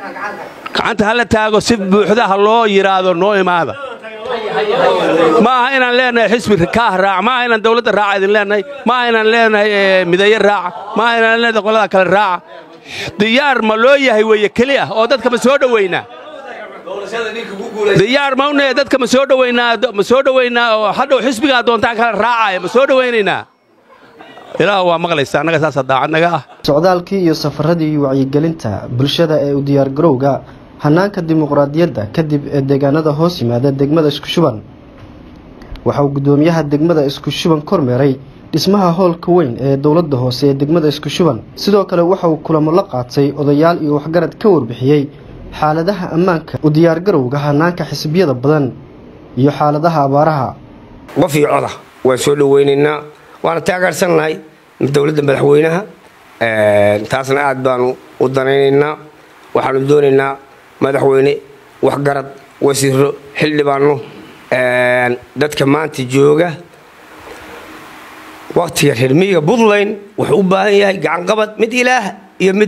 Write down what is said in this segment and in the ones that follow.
gacanta ha la taago si buuxda ha loo yidhaahdo noo imaada ma aha inaan leenahay xisbi kaah raac ma aha inaan dawladda raaca idin leenahay ma aha inaan leenahay midaye raaca ma aha inaan leenahay qolada kale raaca diyaar ma loo yahay weeye keli ah oo dadka ma soo dhowaynaa diyaar ma unahe dadka ma soo dhowaynaa ma soo dhowaynaa oo hadhow xisbigaa doontaan kale raacaya ma soo dhowaynaynaa ilaah waa maqlaysa annaga saasa daacadnaga ah socdaalkii iyo safaradii wacyigelinta bulshada ee u diyaargarowga hanaanka dimuqraadiyadda kadib ee deegaanada hoos yimaada degmada isku shuban waxa uu guddoomiyaha degmada isku shuban kormeeray dhismaha hoolka weyn ee dowladda hoose ee degmada isku shuban sidoo kale waxa uu kulamo la qaatay odayaal iyo waxgarad ka warbixiyey xaaladaha ammaanka u diyaargarowga hanaanka xisbiyada badan iyo xaaladaha abaaraha qof iyo coda waan soo dhoweynaynaa waana taageersannahay dowladda madaxweynaha taasna aad baanu u danaynaynaa waxaanu doonaynaa madaxweyne waxgarad wasiiro xildhibaano dadka maanta jooga waktiga reermiyiga puntland wuxuu u baahan yahay gacanqabad mid ilaah iyo mid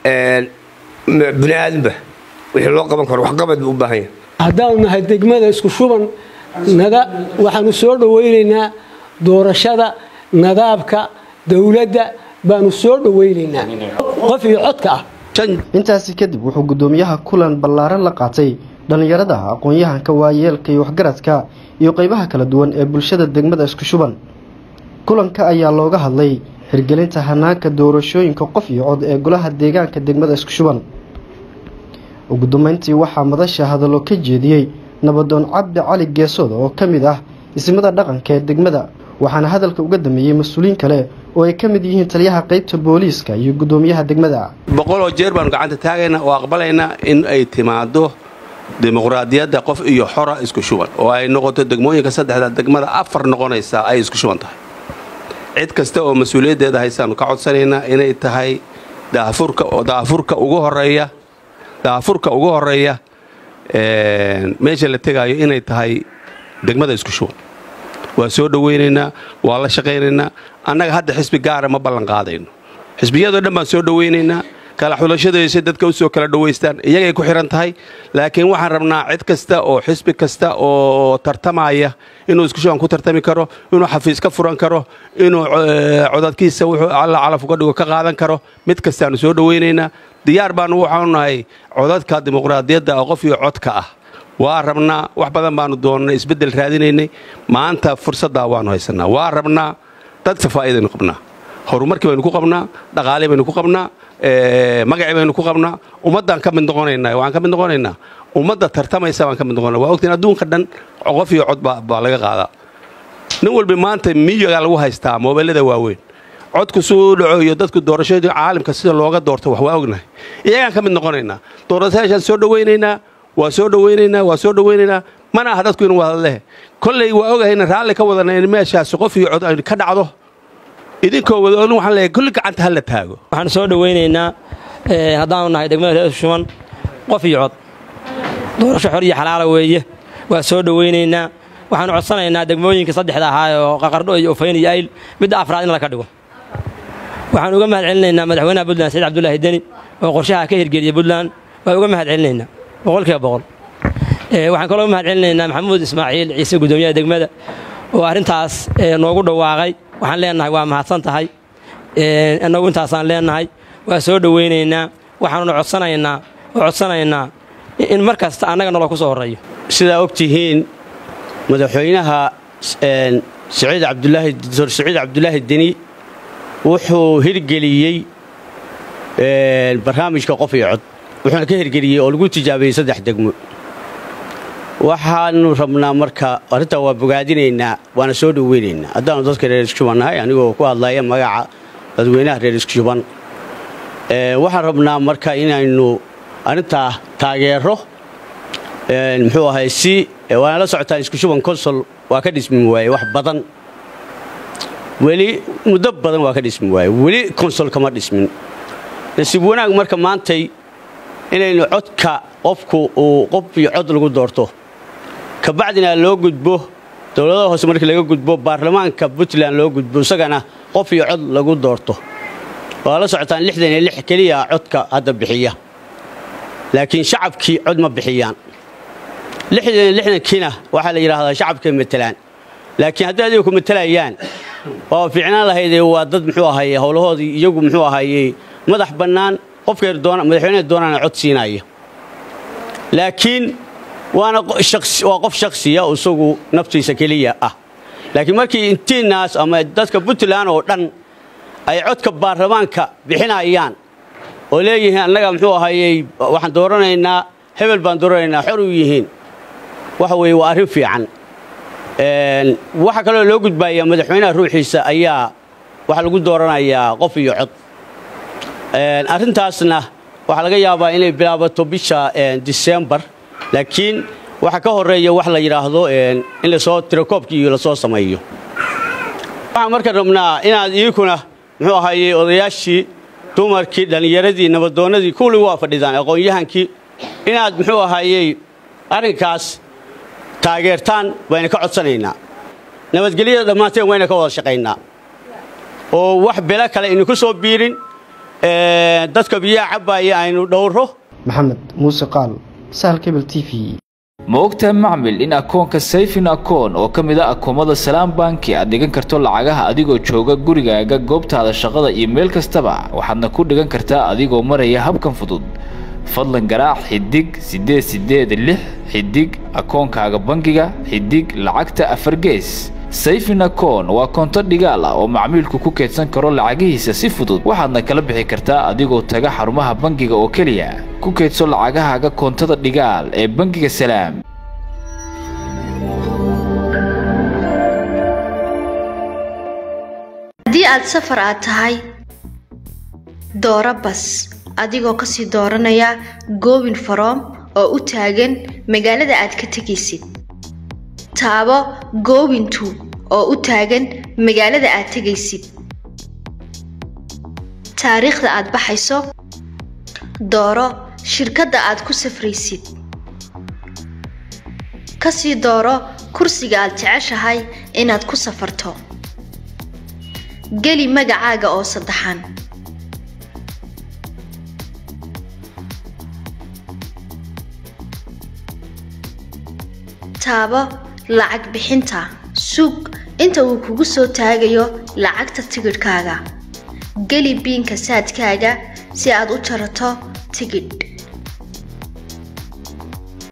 bini aadamba wixii loo qaban karo waxqabad buu u baahan yahay haddaanu nahay degmada isku shuban waxaanu soo dhowaynaynaa doorashada nadaabka dowladda baanu soo dhowaynaynaa qof iyo codka ah intaasi kadib wuxuu guddoomiyaha kulan ballaaran la qaatay dhallinyarada aqoon-yahanka waayeelka iyo waxgaradka iyo qaybaha kala duwan ee bulshada degmada isku shuban kulanka ayaa looga hadlay hirgelinta hanaanka doorashooyinka qof iyo cod ee golaha deegaanka degmada isku shuban ugu dambeyntii waxaa madasha hadallo ka jeediyey nabadoon cabdi cali geesooda oo ka mid ah ismada dhaqanka ee degmada waxaana hadalka uga dameeyey mas-uuliyiin kale oo ay ka mid yihiin taliyaha qaybta booliiska iyo guddoomiyaha degmada boqoloo jeer baanu gacanta taagaynaa oo aqbalaynaa in ay timaado dimuqraadiyadda qof iyo xora isku shuban oo ay noqoto degmooyinka saddexda degmada afar noqonaysaa ay isku shuban tahay cid kasta oo mas-uuliyaddeeda haysaanu ka codsanaynaa inay tahay daafurka oo daafurka ugu horeeya daafurka ugu horeeya meesha la tegaayo inay tahay degmada isku shuban waa soo dhowaynaynaa waa la shaqaynaynaa annaga hadda xisbi gaara ma ballan qaadayno xisbiyadoo dhan baan soo dhowaynaynaa kala xulashadaysa dadka u soo kala dhowaystaan iyagay ku xidhan tahay laakiin waxaan rabnaa cid kasta oo xisbi kasta oo tartamaya inuu isku shuban ku tartami karo inuu xafiis ka furan karo inuu codadkiisa wuxuu alla calaf uga dhigo ka qaadan karo mid kastaanu soo dhowaynaynaa diyaar baanu waxaanu nahay codadka dimuqraadiyadda oo qof iyo codka ah waa rabnaa wax badan baanu doonnay isbeddel raadinaynay maanta fursaddaa waannu haysannaa waa rabnaa dadka faa'iidaynu qabnaa horumarkii baynu ku qabnaa dhaqaalii baynu ku qabnaa magacii baynu ku qabnaa ummaddaan ka mid noqonaynaa waxaan ka mid noqonaynaa ummadda tartamaysa baan ka mid noqonaa waa ogtiin adduunka dhan qof iyo cod baa laga qaadaa nin walba maanta miyigaa lagu haystaa moobeellada waaweyn codku suu dhaco iyo dadku doorashadii caalamka sida looga doorto wax waa ognahay iyagaan ka mid noqonaynaa doorashayaashaan soo dhowaynaynaa waa soo dhowaynaynaa waa soo dhowaynaynaa mana aha dadku inuu wada leh kolley waa ogahayna raalli ka wadana in meeshaasi qof iyo cod aynu ka dhacdo idinkoo wada olin waxaan leeyahay kulli gacanta ha la taago waxaan soo dhowaynaynaa haddaanu nahay degmada reer shuban qof iyo cod doorasho xor iyo xalaala weeye waa soo dhowaynaynaa waxaanu codsanaynaa degmooyinka saddexda ahaa oo qaqardho iyo ufayn iyo ayl midda afraad in laga dhigo waxaan uga mahad celinaynaa madaxweynaha puntland saciid cabdulaahi deni oo qorshaha ka hirgeliyey puntland waa uga mahad celinaynaa boqolkiiba boqol waxaan kaloo uga mahad celinaynaa maxamuud ismaaciil ciise guddoomiyaha degmada oo arrintaas noogu dhawaaqay waxaan leenahay waa mahadsan tahay innagu intaasaan leenahay waa soo dhowaynaynaa waxaanuna codsanaynaa oo codsanaynaa in mar kasta annaga nolol ku soo horreeyo sidaa og tihiin madaxweynaha saciid cabdulaahi doctor saciid cabdulaahi deni wuxuu hirgeliyey barnaamijka qof iyo cod wuxuuna ka hirgeliyey oo lagu tijaabiyey saddex degmo waxaanu rabnaa marka arrintaa waa bogaadinaynaa waana soo dhoweynaynaa haddaanu dadka reer iskushuban nahay anigoo ku hadlaya magaca dadweynaha reer iskushuban waxaan rabnaa marka inaynu arrintaa taageero muxuu ahay si waana la socotaan iskushuban consol waa ka dhismi waaye wax badan weli muddo badan waa ka dhismi waaye weli consol kama dhismin nasiib wanaag marka maantay inaynu codka qofku uu qof iyo cod lagu doorto kabacdina loo gudbo dowladaha hoose markii laga gudbo baarlamaanka puntland loo gudbo isagana qof iyo cod lagu doorto waa la socotaan lixdan iyo lix keliya codka hadda bixiya laakiin shacabkii cod ma bixiyaan lixdan lixdankiina waxaa la yidhaahdaa shacabkay matelaan laakiin haddii adiga ku matelayaan waa fiicnaan lahaydee waa dad muxuu ahaye howlahoodii iyagu muxuu ahayey madax bannaan qofkay doona madaxweynaha doonaana cod siinaya laakiin waana waa qof shakhsiya isagu naftiisa keliya ah laakiin markii intiinaas ama dadka puntland oo dhan ay codka baarlamaanka bixinayaan oo leeyihiin annaga muxuu ahayey waxaan dooranaynaa hebel baan dooranaynaa xor u yihiin waxa weeye waa arrin fiican waxaa kaloo loo gudbayaa madaxweynaha ruuxiisa ayaa waxaa lagu dooranayaa qof iyo cod arrintaasna waxaa laga yaabaa inay bilaabato bisha disembar laakiin waxaa ka horeeya wax la yidhaahdo in lasoo tirakoobkii iyo lasoo sameeyo waxaan marka rabnaa inaad idinkuna muxuu ahayey odayaashii dumarkii dhallinyaradii nabadoonnadii kuwli waa fadhidaan aqoon-yahankii inaad muxuu ahayey arrinkaas taageertaan bayna ka codsanaynaa nabadgelyada dhammaanteen wayna ka wada shaqaynaa oo wax belo kale idinku soo biirin dadka biyaha cabbaaya aynu dhowro maxamed muuse qaal sahal kebel t v ma ogtahay macmil in akoonka sayfin akoon oo ka mid a akoomada salaam banki aad dhigan karto lacagaha adigoo jooga gurigaaga goobtaada shaqada iyo meel kastaba waxaadna ku dhigan kartaa adigoo maraya habkan fudud fadlan garaac xidig siddeed siddeed lix xidig akoonkaaga bangiga xidig lacagta afar gees sayfin akoon waa koonto dhigaal ah oo macmiilku ku keedsan karo lacagihiisa si fudud waxaadna kala bixi kartaa adigoo taga xarumaha bangiga oo keliya ku keedso lacagahaaga koontada dhigaal ee bangiga salaam haddii aad safar aad tahay dooro bas adigoo kasii dooranaya goobin faroom oo u taagan magaalada aad ka tegaysid taabo goobintu oo u taagan magaalada aad tegaysid taariikhda aad baxayso dooro shirkadda aad ku safraysid kasii dooro kursiga aad jeceshahay inaad ku safarto geli magacaaga oo saddexan taabo lacag bixinta sug inta uu kugu soo taagayo lacagta tigidhkaaga geli biinka saadkaaga si aad u jarato tigidh